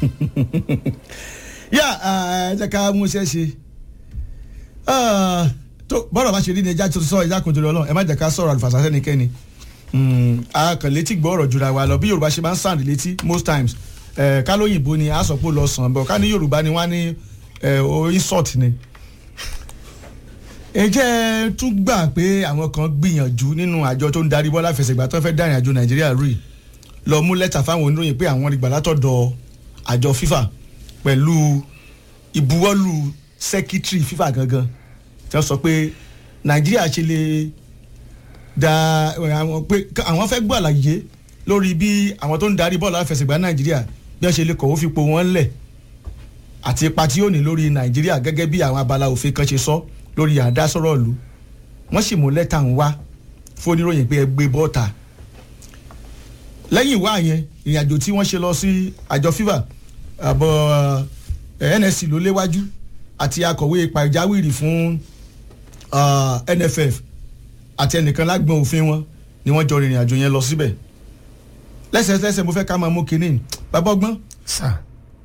yà ẹ jẹ́ ká mú iṣẹ́ ṣe tó bọ́dọ̀ bá ṣe rí ni ẹja tó sọ ẹja kòtò lọ́nà ẹ má jẹ́ ká sọ̀rọ̀ àlùfàṣà sẹ́nikẹ́ni akàn létí gbọ́ ọ̀rọ̀ jura wa lọ bí yorùbá ṣe máa ń sàn létí most times ká lóyìnbó ni a sọ pé ó lọ sàn bọ̀ ká ní yorùbá ni wọ́n á ní insult ni ǹjẹ́ tún gbà pé àwọn kan gbìyànjú nínú àjọ tó ń darí bọ́lá fẹsẹ̀gbà tó fẹ́ dárìn àjò nàìjíríà rí lọ mú lẹ́tà fáwọn oníròyìn pé àwọn ìgbà látọ̀dọ̀ àjọ FIFA pẹ̀lú ìbuwọ́lù sẹ́kítírì FIFA gangan tí wọ́n sọ pé nàìjíríà ṣe lè da àwọn pé àwọn fẹ́ gbọ́ àlàyé lórí bí àwọn tó ń darí bọ́ọ̀lù àfẹsẹ̀gbá nàìjíríà bí wọ́n ṣe lè kọ̀wé fipò wọn lẹ̀ àti ipa tí ó ní lórí nàìjíríà gẹ́gẹ́ bí àwọn abala òfin kan ṣe sọ lórí àdásọ́rọ̀ ìlú wọ́n sì mú lẹ́tà ń wá fún oníròyìn pé ẹ gbé bọ́ọ̀tà lẹ́yìn ìwá yẹn ìrìnàjò tí wọ́n ṣe lọ sí àjọ FIFA àbọ̀ NSC ló léwájú àti akọ̀wé pàjáwìrì fún NFF àti ẹnìkan lágbọn òfin wọn ni wọ́n jọ rìnrìn àjò yẹn lọ síbẹ̀ lẹ́sẹ̀lẹ́sẹ̀ mo fẹ́ ká máa mú kinní bàbá ọgbọ́n. sà.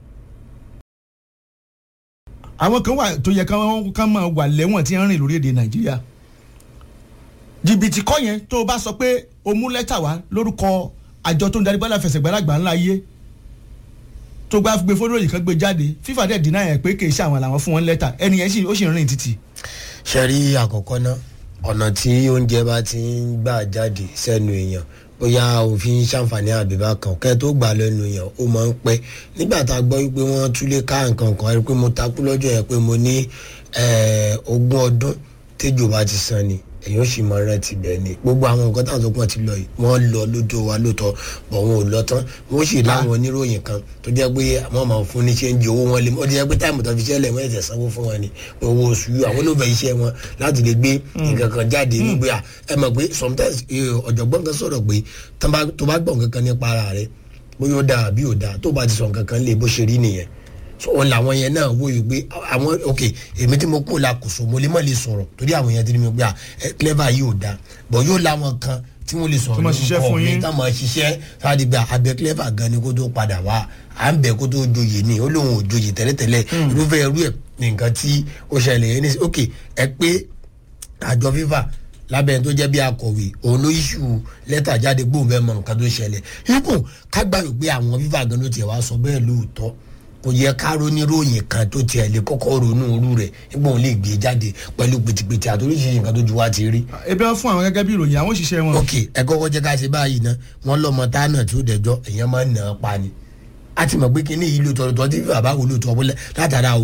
àwọn kan wà tó yẹ ká máa wà lẹ́wọ̀n tí ń rìn lórí èdè nàìjíríà jìbìtì kọ́ yẹn tó o bá sọ pé o mú lẹ́tà wá lórúkọ àjọ tó ń darí bọ́lá fẹsẹ̀gbẹ́lágbà ńlá yé tó gbá gbé fódò yìí kan gbé jáde fífà dẹ̀ dínà yẹn pé kì í ṣe àwọn làwọn fún wọn lẹ́tà ẹni yẹn ó sì ń rìn títì. ṣe rí àkọ́kọ́ náà ọ̀nà tí oúnjẹ bá ti ń gbà jáde sẹ́nu èèyàn bóyá òfin ṣàǹfààní àbíbá kan kẹ́ tó gbà lẹ́nu èèyàn ó máa ń pẹ́ nígbà tá a gbọ́ wípé wọ́n túlé ká nǹkan kan rí pé mo takú lọ́jọ́ yẹn pé mo ní ogún ọdún téjò bá ti san ni èyàn sì máa rántí bẹ́ẹ̀ ni gbogbo àwọn nǹkan táwọn tó pọ̀ ti lọ yìí wọ́n lọ lójó wa lóòótọ́ bọ̀ wọn ò lọ tán wọ́n sì láwọn oníròyìn kan tó jẹ́ pé àwọn máa fún ní ṣe ń di owó wọn lé wọ́n ti jẹ́ pé táìmù tó fi ṣẹlẹ̀ wọ́n ẹ̀sẹ̀ sanwó fún wọn ni owó oṣù yìí àwọn olóògbé iṣẹ́ wọn láti lè gbé nǹkan kan jáde nígbà ẹ mọ̀ pé sometimes ọ̀jọ̀gbọ́n kan sọ̀rọ̀ pé tó bá gbọ́ nǹkan kan nípa ara rẹ̀ bóyá ó dáa àbí ò dáa tó bá ti sọ nǹkan kan lè bó ṣe rí nìyẹn so òun làwọn yẹn náà wò yìí pé àwọn ok èmi tí mo kó la kò so mo lè má lè sọ̀rọ̀ torí àwọn yẹn ti ní mi pé clever yìí ò da bọ̀ yóò láwọn kan tí wọ́n lè sọ̀rọ̀ lórúkọ mi tá máa ṣiṣẹ́ sáàdì gba abẹ clever gan ni kó tó padà wá à ń bẹ̀ kó tó joyè ni ó lóun ò joyè tẹ́lẹ̀tẹ́lẹ̀ irúfẹ́ irú ẹ̀ nǹkan tí ó ṣẹlẹ̀ yẹn ní ok ẹ pé àjọ fífà lábẹ́ tó jẹ́ bí akọ̀wé òun ló iṣu lẹ́tà jáde gbóhùn bẹ́ẹ̀ mọ nǹkan tó ṣẹlẹ̀ ikú kágbá wípé àwọn fífà gan ló tiẹ̀ wá sọ bẹ́ẹ̀ lóòótọ́ kò yẹ ká roníròyìn kan tó tiẹ̀ lè kọ́kọ́ ronú irú rẹ̀ nígbà òun lè gbé jáde pẹ̀lú pètèpètè àtòríṣiríṣi nǹkan tó ju wá ti rí. ebi wọn fún àwọn gẹ́gẹ́ bí ìròyìn àwọn òṣìṣẹ́ wọn. ok ẹ kọ́kọ́ jẹ́ ká ṣe báyìí ná wọ́n lọ́mọ tánà tí ó dẹjọ́ èèyàn máa ń nà án pa ni a ti mọ̀ pé kí ní ìlú tọ̀tọ̀ tí bàbá wo ló tọ́ látara